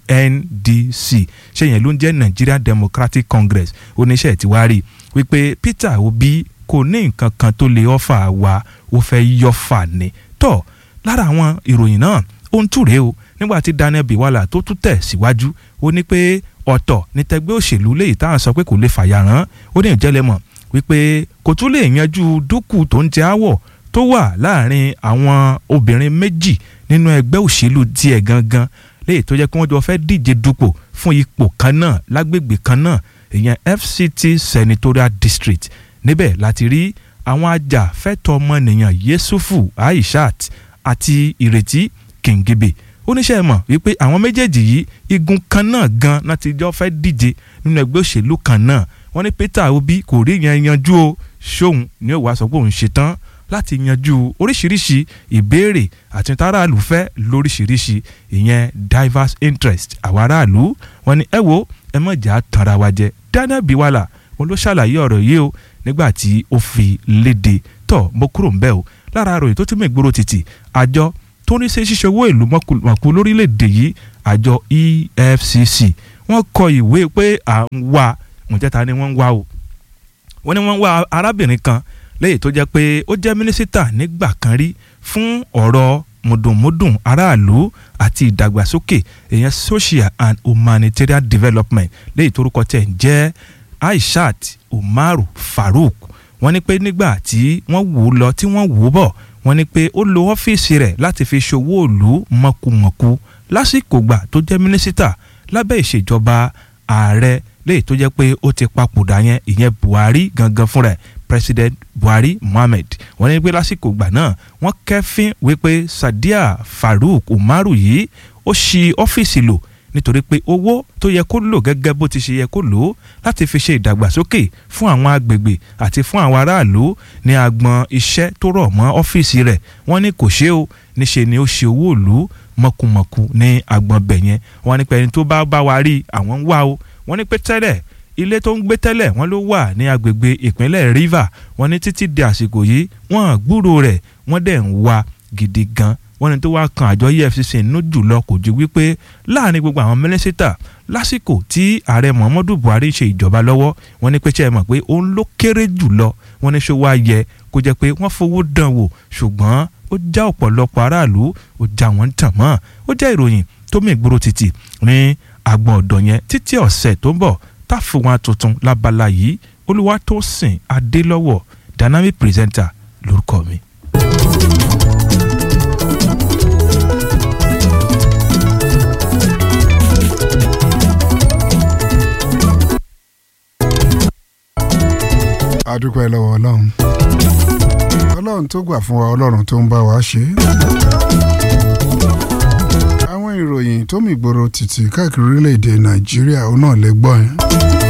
NDC ṣé yẹn ló ń jẹ́ Nigerian Democratic Congress oníṣẹ́ ti wá rí wípé Peter Obi kò ní nǹkan kan tó lè ọ́fà wa ó fẹ́ yọ́fà ni tọ́ lára àwọn ìròyìn náà ó ń túre o nígbà tí Daniel Biwala tó tún tẹ̀ síwájú ó ní pé ọ̀tọ̀ ní tẹgbẹ́ òṣèlú léyìí táwọn sọ pé kò lè fàyà rán ó ní ìjẹ́lẹ̀ mọ̀ wípé kò tún lè yanjú dúkù tó ń jẹ áwọ̀ tó wà láàrin àwọn obìnrin méjì nínú ẹgbẹ́ òṣèlú tiẹ̀ gangan léyìí tó jẹ́ pé wọ́n jọ fẹ́ díje dupò fún ipò kan náà lágbègbè kan náà ìyẹn FCT Senatorial District níbẹ̀ láti rí àwọn ajàfẹ́tọ̀ ọmọnìyàn Yesufu Aishat àti Ìrètí Kìngibè oníṣẹ́ mọ̀ wípé àwọn méjèèjì yìí igun kan náà gan láti jọ fẹ́ díje nínú ẹgbẹ́ òṣèlú kan náà wọ́n ní Peter Obi kò rí yẹn yanjú o ṣóun ní òwò aṣọ pé òun ṣetán láti yanjú oríṣiríṣi ìbéèrè àti táràlú fẹ́ lóríṣiríṣi ìyẹn diverse interest àwọn aráàlú wọn ni ẹ wo ẹ mọ̀ jà tanra wa jẹ Daniel Biwala wọn ló ṣàlàyé ọ̀rọ̀ yìí o nígbà tí ó fi léde tọ̀ mo kúrò ń bẹ̀ o lára àròyìn tó tún mú ìgboro títì àjọ tó ní ṣe ṣíṣe owó ìlú mọ̀kú lórílẹ̀‐èdè yìí àjọ EFCC wọ́n kọ ìwé pé à ń wá ǹjẹ́ ni wọ́n ń wá o wọ́n ní wọ́n ń wá arábìnrin kan lẹ́yìn tó jẹ́ pé ó jẹ́ mínísítà nígbà kan rí fún ọ̀rọ̀ mùdùnmùdùn aráàlú àti ìdàgbàsókè èèyàn social and humanitarian development lẹ́yìn torúkọ tẹ̀ ń jẹ́ Aishat Umaru Farouk wọ́n ní pé nígbà tí wọ́n wò ó lọ tí wọ́n wò ó bọ̀ wọ́n ní pé ó lo ọ́fíìsì rẹ̀ láti fi ṣòwò òlu mọ̀kùmọ̀kù lásìkò gbà tó jẹ́ mínísítà lábẹ́ ìṣèjọba ààrẹ léyìí tó jẹ́ pé ó ti papòdà yẹn ìyẹn Buhari gangan fúnra ẹ̀ president Buhari Mohammed wọ́n ní pé lásìkò gbà náà wọ́n kẹ́fín wípé Sadia Farouk Umaru yìí ó ṣí ọ́fíìsì lò nítorí pé owó tó yẹ kó lò gẹ́gẹ́ bó ti ṣe yẹ kó lò ó láti fi ṣe ìdàgbàsókè fún àwọn agbègbè àti fún àwọn aráàlú ní agbọn iṣẹ́ tó rọ̀ mọ́ ọ́fíìsì rẹ̀ wọ́n ní kò ṣe o níṣe ni ó ṣe owó ìlú mọ̀kùmọ̀kù ní agbọn bẹ̀ yẹn wọ́n ní pé ẹni tó bá bá wa rí àwọn ń wá o wọ́n ní pé tẹ́lẹ̀ ilé tó ń gbé tẹ́lẹ̀ wọ́n ló wà ní agbègbè ìpínlẹ̀ Rivers wọ́n ní títí di àsìkò yìí wọ́n gbúrò rẹ̀ wọ́n dẹ̀ ń wá gidi gan wọ́n ní tó wá kan àjọ EFCC nínú jùlọ kò ju wípé láàrin gbogbo àwọn mínísítà lásìkò tí ààrẹ Muhammadu Buhari ṣe ìjọba lọ́wọ́ wọ́n ní pé ṣe é mọ̀ pé òun ló kéré jùlọ wọ́n ní ṣó wá yẹ kó jẹ́ pé wọ́n fowó dán wò ṣùgbọ́n ó já ọ̀pọ̀lọpọ̀ aráàlú ó já wọ́n tàn mọ́ ó jẹ́ ìròyìn tó mì gbòòrò títì ní àgbọ̀n ọ̀dọ̀ yẹn títí ọ̀sẹ̀ tó ń bọ̀ táfù wọn tuntun lábala yìí Olúwatósìn Adélọ́wọ̀ dynamic presenter lórúkọ mi. adúpẹ́ lọ́wọ́ ọlọ́run ọlọ́run tó gbà fún wa ọlọ́run tó ń bá wa ṣe àwọn ìròyìn tó mì gbòòrò títì káàkiri orílẹ̀-èdè nàìjíríà ó náà lè gbọ́ yẹn.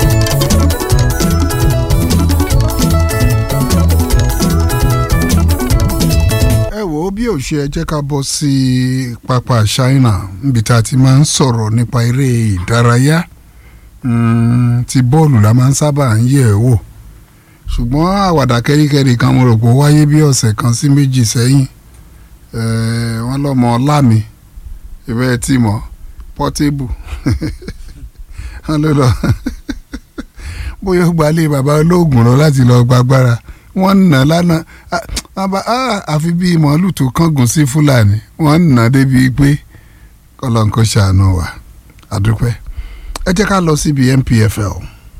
ẹ wò ó bí ò ṣe ẹ jẹ́ ká bọ́ sí pápá China níbi tá a ti máa ń sọ̀rọ̀ nípa eré ìdárayá ti bọ́ọ̀lù la máa ń sábà ń yẹ̀ ẹ́ wò ṣùgbọ́n àwàdà kẹ́ríkẹ́rí kan mo rò pé ó wáyé bí ọ̀sẹ̀ kan sí méjì sẹ́yìn wọ́n lọ́mọ ọlámi ìbẹ́ tí mọ̀ pọ́tébù wọ́n ló lọ bóyá ó gbalẹ̀ bàbá olóògùn lọ láti lọ gbàgbára wọ́n ń nà lánàá àfi bíi màálù tó kángun sí fúlàní wọ́n ń nà débi pé kọ́lọ́ǹkó ṣàánú wa àdúpẹ́ ẹ jẹ́ ká lọ síbi NPFL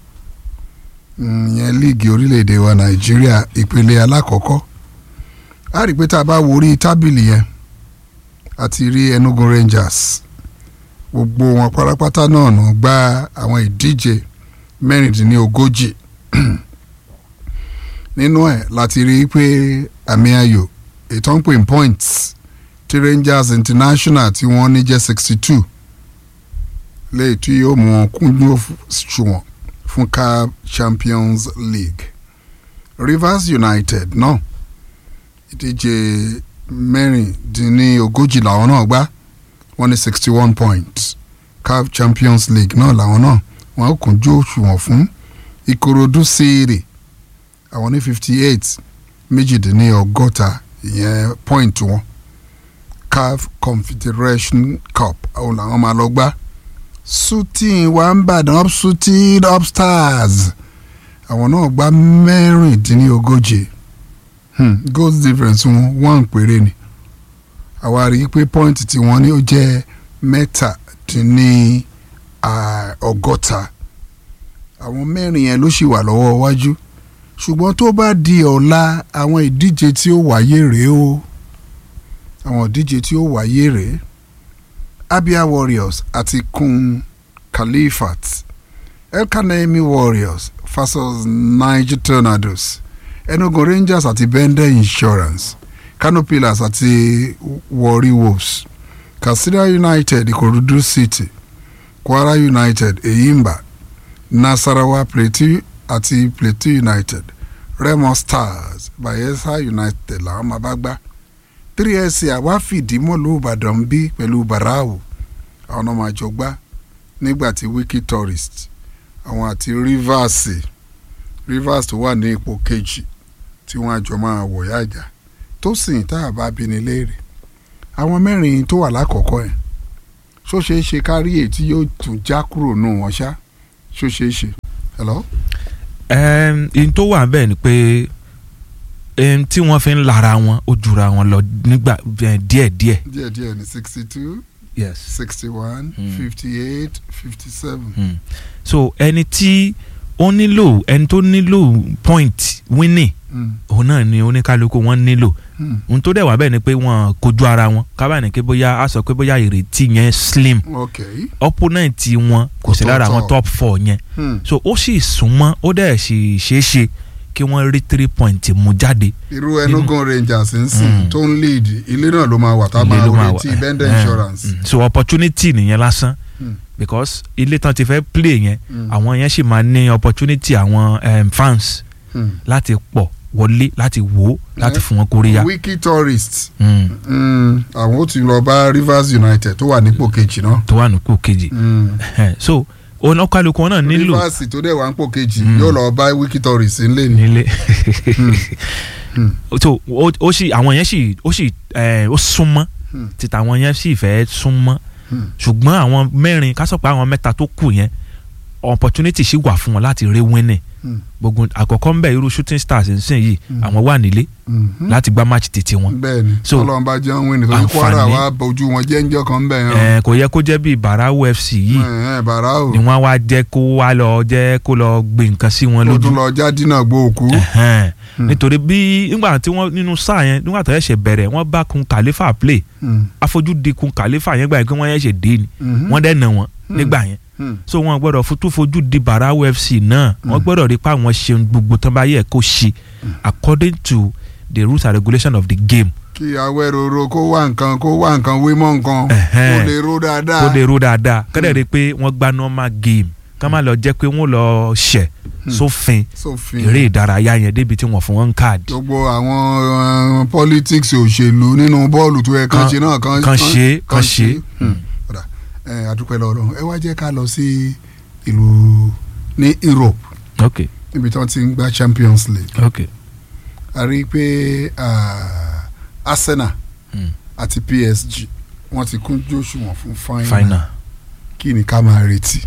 ìyẹn líìgì orílẹ̀-èdè wa nàìjíríà ìpele alákọ̀ọ́kọ́ a rí i pé tá a bá wo orí tábìlì yẹn a ti rí Enugu Rangers gbogbo wọn pátápátá náà nà gba àwọn ìdíje mẹ́rìndínlógójì nínú ẹ̀ láti rí i pé àmì ayò ètò ń pè ní points tí Rangers International tí wọ́n ní jẹ́ sixty two léyìí tí yóò mú wọn kúnjú òṣùwọ̀n fún CAF Champions League Rivers United náà no. ìdíje mẹ́rìndínlógójì làwọn náà gbá wọ́n ní sixty one points CAF Champions League náà làwọn náà wọ́n kúnjú òṣùwọ̀n fún Ìkòròdú City àwọn ní fifty eight méjìdínlọ́gọ́ta ìyẹn point wọn CAF Confederation Cup àwọn làwọn máa lọ gbá shooting wà ń bàdàn up shooting up stars àwọn náà gba mẹ́rìndínlógójì hmm. goal difference wọn one péré ni àwa rí i pé point tí wọ́n ní ó jẹ́ mẹ́tàdínní ọgọ́ta àwọn mẹ́rin yẹn ló sì wà lọ́wọ́ iwájú ṣùgbọ́n tó bá di ọ̀la àwọn ìdíje tí ó wáyé rèé o àwọn ìdíje tí ó wáyé rèé Abia Warriors àti Kun Khalifat Elkanemi Warriors versus Niger Tornadoes Enugu Rangers àti Bende Insurance Kano Pillars àti Warri Wolves Katsina United Ikorodu City Kwara United Eyimba Nasarawa Plateau àti Plateau United Remo Stars bayelsa united làwọn máa bá gbá three sc àwa fìdí mọ́lú ìbàdàn bí pẹ̀lú barau àwọn náà máa jọ gbá nígbà tí wiki tourist àwọn àti rivers rivers tó wà ní ipò kejì tí wọ́n àjọ máa wọ̀ yájà tó sì tá a bá bí ní léèrè àwọn mẹ́rin tó wà lákọ̀ọ́kọ́ yẹn ṣó ṣeé ṣe kárí èyí tí yóò tún já kúrò nù wọ́n ṣá ṣó ṣeé ṣe. hello. ẹm ihun tó wà bẹ́ẹ̀ ni pé ẹm tí wọ́n fi ń lara wọn ó jura wọn lọ nígbà ẹ, díẹ̀díẹ̀. díẹ̀ díẹ̀ ní sixty two yes sixty one fifty eight fifty seven. Mm. so ẹni tí ó nílò ẹni tó nílò point winning Mm. òun náà ni oníkálukú wọn nílò Mm. ohun tó dẹ̀ wá bẹ́ẹ̀ ni pé wọ́n kojú ara wọn kábàánì pé bóyá a sọ pé bóyá ìrètí yẹn slim ok opponent wọn kò sí lára àwọn Ọ̀tọ̀ọ̀tọ̀. top four yẹn Hmm. so ó sì súnmọ́ ó dẹ̀ sì ṣeé ṣe kí wọ́n rí three point mú jáde. irú enugu rangers ń sìn Mm. tó ń lead ilé náà ló máa wà tá a Ilé máa ló máa retí wà. bender Eh, insurance. mm. so opportunity nìyẹn lásán Mm. because ilé tán ti fẹ́ play yẹn Mm. àwọn yẹn sì máa ní opportunity àwọn um, fans Mm. láti pọ̀ wọlé láti wò ó láti fún wọn kóríyá. wiki tourist Mm. Mm, àwọn ó ti lọ bá rivers united tó wà nípò kejì náà. tó wà nípò kejì Mm. so oníkálukú wọn náà nílò rivers tó dẹ̀ wà nípò kejì Mm. yóò lọ bá wiki tourist ńlẹ̀ ni. nílé so ó ó sì àwọn yẹn sì ó sì ẹ, ó súnmọ́ Hmm. títà àwọn yẹn sì fẹ́ súnmọ́ Hmm. ṣùgbọ́n àwọn mẹ́rin ká sọ pé àwọn mẹ́ta tó kù yẹn opportunity sì wà fún wọn láti rí winning Hmm. gbogbo àkọ́kọ́ ń bẹ̀ irú shooting stars ń sìn yìí àwọn wà nílé Mhm. láti gbá match tètè wọn bẹ́ẹ̀ni So, ọlọ́run bá jẹun wíìnì torí kwara àǹfààní- wa bójú wọn jẹ́ ńjọ́ kan bẹ́ẹ̀ ẹ, kò yẹ kó jẹ́ bíi barau fc yìí ẹ̀ bàrà o ni wọ́n wá jẹ́ kó wá lọ jẹ́ kó lọ gbé nǹkan sí wọn ó lójú tún lọ já dínà gbó òkú. Ẹ̀hẹ́n. nítorí bí nígbà tí wọ́n nínú sáà yẹn nígbà tó yẹ ṣe bẹ̀rẹ̀ wọ́n bá kun kàlífà play Mm. afojúdi kun kàlífà yẹn gbà yẹn pé wọ́n yẹn ṣe dé ni Mhm. wọ́n dẹ̀ nà wọ́n Mm. nígbà yẹn Mm. so wọ́n gbọ́dọ̀ fojú fojú di barau fc náà wọ́n gbọ́dọ̀ rí pa àwọn ṣeun gbogbo tán bá yẹ kó ṣe according to the rules and regulation of the game kí awẹ́roro kó wá nǹkan kó wá nǹkan wé mọ́ nǹkan Ẹ̀hẹ́n. kó lè ro dáadáa. kó lè ro dáadáa kọ́dẹ̀ rí pé wọ́n gba normal game ká má lọ jẹ́ pé wọ́n lọ ṣẹ̀ sófin sófin. eré ìdárayá yẹn débi tí wọ́n fún wọn káàdì. gbogbo àwọn uh, politics òṣèlú nínú bọ́ọ̀lù tó yẹ kán Kan- ṣe náà kán kan ṣe, kan ṣe. Hmm. Ọ̀dà, ẹ, adúpẹ́ lọ́rọ̀ ẹ wá jẹ́ ká lọ sí ìlú ní Europe ok níbi tí wọ́n ti ń gba Champions League ok a rí i pé ah, Arsenal Hmm. àti PSG wọ́n ti kún jóṣùwọ̀n fún final final. kí ni ká máa retí.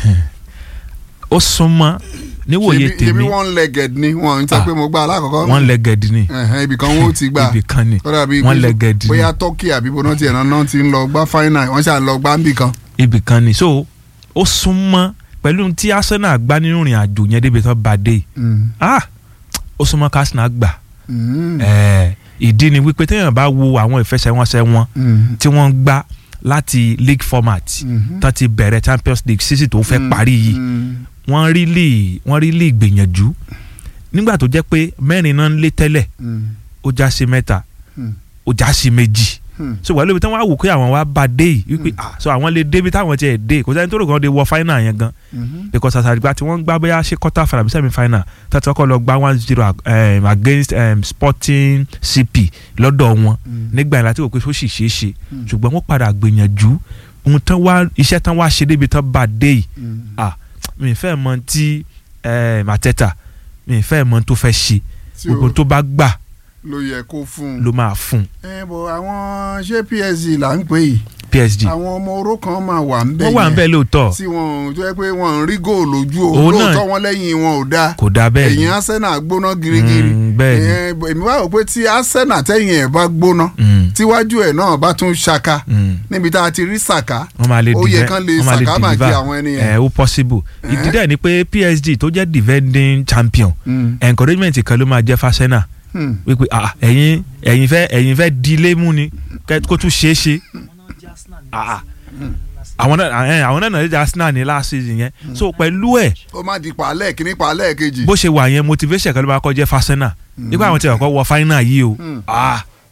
ó súnmọ́ níwòye Ṣebí- ṣebí tèmi one legged ni wọn ń tẹ́ Ah, pé mo gbá alákọ̀ọ́kọ́ one legged ni Ẹ̀hẹ́n, ibì kan wọn ó ti gbà ibì kan ni ó dàbí one pé legged ni bóyá turkey àbí bóná tiẹ̀ náà náà ti ń lọ gbá final wọ́n ṣáà lọ gbá níbì kan. ibì kan ni so ó súnmọ́ pẹ̀lú tí Arsenal gbá nínú ìrìn àjò yẹn débi tó bá dé yìí Mm. ah ó súnmọ́ kí Arsenal gbà Mm. Eh, ìdí ni wípé téèyàn bá wo àwọn ìfẹsẹ̀wọnsẹ̀ wọn Mm. tí wọ́n gbá láti league format Mhm. tó ti bẹ̀rẹ̀ Champions League sísì tó fẹ́ Mm. parí yìí Mm. wọ́n rí lè wọ́n rí lè gbìyànjú nígbà tó jẹ́ pé mẹ́rin náà ń lé tẹ́lẹ̀ Mm. ó já sí mẹ́ta Mm. ó já sí méjì Hmm. so wàá lóbi tí wọ́n á wò pé àwọn wá bá dé yìí wípé ah so àwọn lè débi táwọn tiẹ̀ dé kò sẹ́ni tó rò kàn dé wọ final yẹn gan Mhm. because àtàgbà tí wọ́n gbá bóyá ṣe quarter final àbí semi final tàbí ọkọ̀ lọ gba one zero um, against um, Sporting CP lọ́dọ̀ wọn nígbà yẹn láti wò pé ó sì ṣeé ṣe ṣùgbọ́n wọ́n padà gbìyànjú ohun tán wá iṣẹ́ tán wá ṣe débi tán bá dé yìí ah mi ì fẹ́ mọ tí um, Arteta mi ì fẹ́ mọ tó fẹ́ ṣe Tí o- gbogbo tó bá gbà ló yẹ kó fún un. ló máa fún ẹ bọ àwọn ṣé PSG là ń pè yìí PSG àwọn ọmọ oró kan máa wà ń bẹ wọ́n wà ń bẹ̀ lóòótọ́ tí wọn tó yẹ pé wọn ń rí góòlù ojú o Òun náà- lóòótọ́ wọn lẹ́yìn wọn ò dáa kò dáa bẹ́ẹ̀ ni ẹ̀yìn Arsenal gbóná girigiri Mm, bẹ́ẹ̀ ni. Ìyẹn, èmi wá rò pé tí Arsenal tẹ̀yìn ẹ̀ bá gbóná Mm. tíwájú ẹ̀ náà bá tún ṣaka Mm. níbi tá a ti rí Saka wọ́n máa lè ó yẹ deliver- kán lè wọ́n máa lè Saka máa jẹ deliver. àwọn ẹni ẹ yẹn. ó possible ìdí dẹ̀ ni pé PSG tó jẹ́ defending champion Mm. encouragement kan ló máa jẹ́ fásẹ́nà Hmm. wípé ah ẹ̀yin ẹ̀yin fẹ́ ẹ̀yin fẹ́ di ilé mú ni kẹ́- kó tún ṣeé ṣe Ah, ah. àwọn náà ẹ, àwọn náà nàá jẹ́ Arsenal ní last season yẹn so pẹ̀lú ẹ̀ ó má di pàálẹ̀ kíní pàálẹ̀ kejì. bó ṣe wà yẹn motivation kan ló máa kọ́ jẹ́ fásẹ́nà nígbà àwọn tí wọ́n kọ́ wọ final yìí o Hmm. ah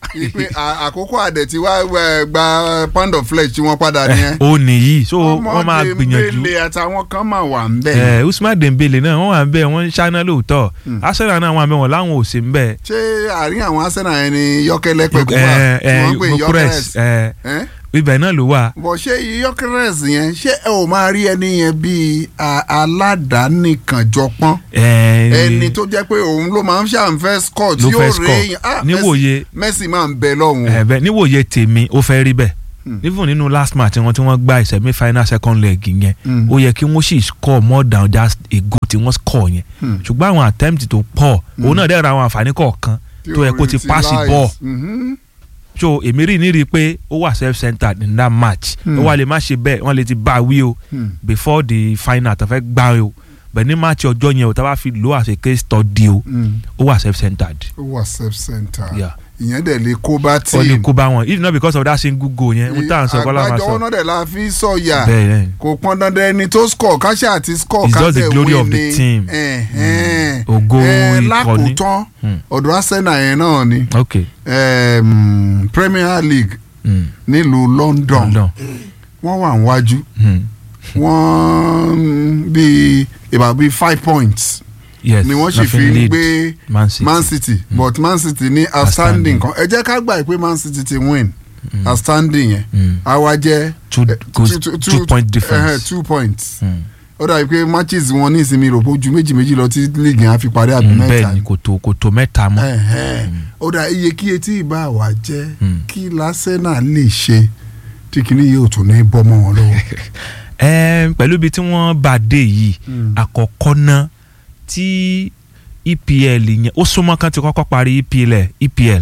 ipe à- àkókò àdẹ̀ tí wàá ẹ, gba pound of flesh tí wọ́n padà nìyẹn. ó nìyí so wọ́n máa gbìyànjú. Dembele àtàwọn kan máa wà ń bẹ̀. ẹ usman dembele náà wọ́n wà ń bẹ̀ wọ́n ń ṣáná lóòótọ́ arsenal náà wà ń bẹ̀ wọ́n láwọn ò sí ń bẹ̀. ṣé àárín àwọn arsenal yẹn ni yọkẹlẹ pẹ̀kú wà ẹ tí wọ́n ń pè ẹ ní Gyökeres, yọkẹrẹs. ẹ ibẹ̀ náà ló wà. bọ̀ ṣé yọkẹrẹs yẹn ṣé ẹ ò máa rí ẹni yẹn bíi a- aládàánìkànjọpọ́n ẹni tó jẹ́ pé òun ló máa ń ṣàǹfẹ́ score tí ló yóò fẹ́ rè score èèyàn ah níwòye Messi máa ń bẹ lọ́hùn. ẹ bẹ́ẹ̀ níwòye tèmi ó fẹ́ rí bẹ́ẹ̀ even nínú last match wọn tí wọ́n gba semi final second leg yẹn Mm. ó yẹ kí wọ́n sì score more than just a goal tí wọ́n score yẹn Mm. ṣùgbọ́n àwọn attempt tó pọ̀ òun náà dẹ̀ ra àwọn àǹfààní kọ̀ọ̀kan tó yẹ kó ti pass ball Mhm. so èmi rí ní rí i pé ó wà self centered in that match Hmm. ó wà lè má ṣe bẹ́ẹ̀ wọ́n lè ti bá a wí o Hmm. before the final tó fẹ́ gbá o bẹ̀ ní match ọjọ́ yẹn o tá a bá fi lò as a case study o Hmm. ó wà self centered ó wà self centre Yeah. ìyẹn dẹ̀ lè kó bá ó lè team. kó bá wọn if not because of that single goal yẹn n tá à ń sọ kọ́lá máa àgbájọ sọ náà dẹ̀ la fi sọ̀yà Bẹ́ẹ̀ ni. kò pọn dandan ẹni tó score káṣá àti score It's just the káṣẹ̀ glory win of the ni. team. Ẹ̀hẹ́n. Ògo Ẹ, ikọ̀ ni. lákòótán Hmm. ọ̀dọ̀ Arsenal yẹn náà ni ok Em, Premier League Hmm. nílùú London London. wọ́n wà níwájú Hmm. wọ́n bíi about bíi five points yes ni wọ́n sì nothing fi ń lead gbé Man City. Man City but Man City ní outstanding kan ẹ jẹ́ ká gbà pé Man City ti win outstanding yẹn àwa jẹ́ two eh, goals two point difference. eh, two points Hmm. ó dàbí pé matches wọn ní ìsinmi rò bójú méjì méjì lọ tí league yẹn á fi parí àbí Mm, mẹ́ta bẹ́ẹ̀ ni kò tó kò tó mẹ́ta mọ́ Ẹ̀hẹ́n. ó dà iye kíye tí ìbá wa jẹ́ kí lásẹ̀nà lè ṣe tí kìíní yóò tún ní bọ́ mọ́ wọn lọ́wọ́. Ẹm, pẹ̀lú ibi tí wọ́n bá dé yìí àkọ́kọ́ náà tí EPL yẹn ó súnmọ́ kan ti kọ́kọ́ parí EPL ẹ̀- EPL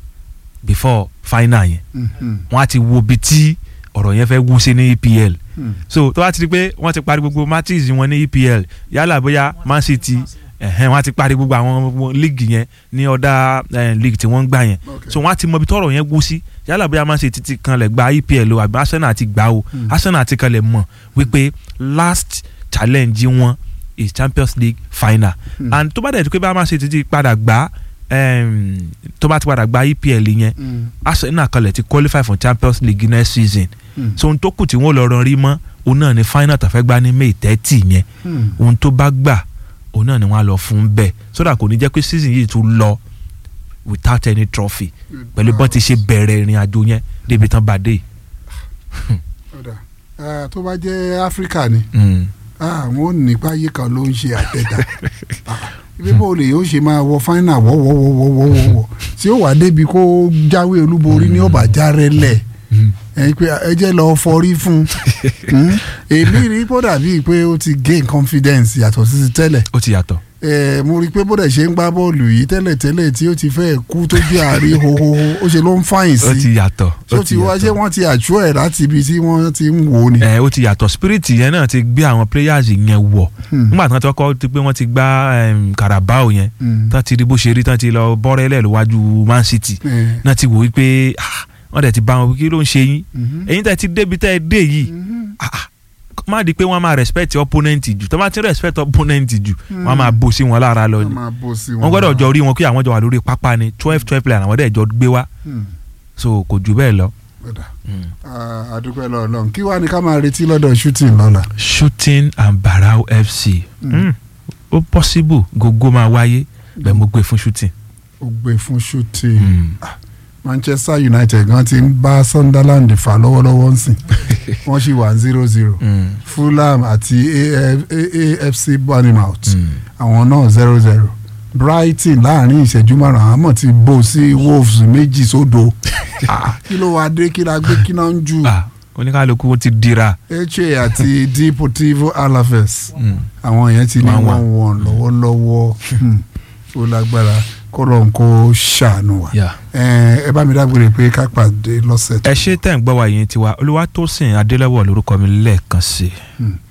before final yẹn Mhm. wọ́n á ti wo ibi tí ọ̀rọ̀ yẹn fẹ́ wú sí ní EPL Hmm. so tó bá ti di pé wọ́n ti parí gbogbo matches wọn ní EPL yálà bóyá Man City ẹ̀hẹ́n wọ́n á ti parí gbogbo àwọn league yẹn ní ọ̀dà league tí wọ́n ń gbà yẹn so wọ́n á ti mọ ibi tọ́rọ̀ yẹn wú sí yálà bóyá Man City ti kanlẹ̀ gba EPL o àbí Arsenal ti gbà o Hmm. Arsenal ti kanlẹ̀ mọ̀ wípé last challenge wọn is Champions League final Hmm. and tó bá dẹ̀ di pé bá Man City ti padà gbà em, tó bá ti padà gba EPL yẹn Hmm. Arsenal kanlẹ̀ ti qualify for Champions League next season Hmm. so ohun tó kù tí wọ́n lọ rán rí mọ́ òun náà ni final tó fẹ́ gbá ní May thirty yẹn Hmm. ohun tó bá gbà òun náà ni wọ́n á lọ fún bẹ́ẹ̀ sódà kò ní jẹ́ pé season yìí tún lọ without any trophy pẹ̀lú bọ́n ti ṣe bẹ̀rẹ̀ ìrìn àjò yẹn débi tán bá dé. Ọ̀dà. Ah, tó bá jẹ́ áfíríkà ni Mm. àwọn ò ní páyé kan ló ń ṣe àtẹ̀dá ibi bó lè yóò ṣe máa wọ fáínà wọ́wọ́wọ́wọ́wọ́ tí ó wà débi kó jáwé olúborí ní ọ̀bà járẹ́lẹ̀ ẹ pé ẹ jẹ́ lọ fọrí fún un èmi rí bó dàbí pé ó ti gain confidence yàtọ̀ sí ti tẹ́lẹ̀ ó ti yàtọ̀. ẹ mo rí i pé bó dẹ̀ ṣe ń gbá bọ́ọ̀lù yìí tẹ́lẹ̀ tẹ́lẹ̀ tí ó ti fẹ́ kú tó jẹ́ àárí hohoho ó ṣe ló ń fàyìn sí ó ti yàtọ̀. tó ti wá ṣé wọ́n ti àjọ ẹ̀ láti ibi tí wọ́n ti ń wò ó ni. ẹ ó ti yàtọ̀ spirit yẹn náà ti gbé àwọn players yẹn wọ̀ nígbà tí wọ́n ti kọ́kọ́ ti pé wọ́n ti gbá em, Carabao yẹn Mm. tán ti rí bó ṣe rí tán ti lọ bọ́rẹ́lẹ̀ lọ́wájú Man City Mm. náà ti wò wípé ah, wọ́n dẹ̀ ti bá wọn kí ló ń ṣe yín Mhm. ẹ̀yin tẹ́ ti débi tẹ́ ẹ dé yìí ah, ah, má di pé wọ́n máa respect opponent jù tó bá ti respect opponent jù wọ́n máa bó sí wọn lára lọ ni máa bó sí wọ́n gbọ́dọ̀ jọ rí wọn kí àwọn jọ wà lórí pápá ni twelve twelve player àwọn dẹ̀ jọ gbé wá Hmm. so kò jù bẹ́ẹ̀ lọ. Ọ̀dà. Ah, àdúpẹ́ lọ́ọ̀lọ́n kí wàá ní ká máa retí lọ́dọ̀ shooting lọ́la. shooting and barau fc mm. ó possible gógó máa wáyé bẹ́ẹ̀ mo gbé fún shooting. ó gbé fún shooting Ah, Manchester United gan ti ń bá Sunderland fà lọ́wọ́lọ́wọ́ ń sìn wọ́n sì wà zero zero Fulham àti AF AFC Bournemouth àwọn náà zero zero Brighton láàrin ìṣẹ́jú márùn-ún àmọ́ ti bò sí Wolves méjì sódò Ah, kí ló wàá dé kí la gbé kí náà ń jù oníkàlùkù ó ti dira. Eche àti Deportivo Alaves Mm. àwọn yẹn ti ní One, one. one one lọ́wọ́lọ́wọ́ Hmm. ó lágbára kọ́lọ̀ ń kó ṣàánú wa Yeah. ẹ ẹ bá mi dágbére pé ká pàdé lọ́sẹ̀ tó ẹ ṣe tẹ̀ ń gbọ́ wa yìí tiwa olúwatósìn adélẹ́wọ̀ lórúkọ mi lẹ́ẹ̀kan sí i. Hmm.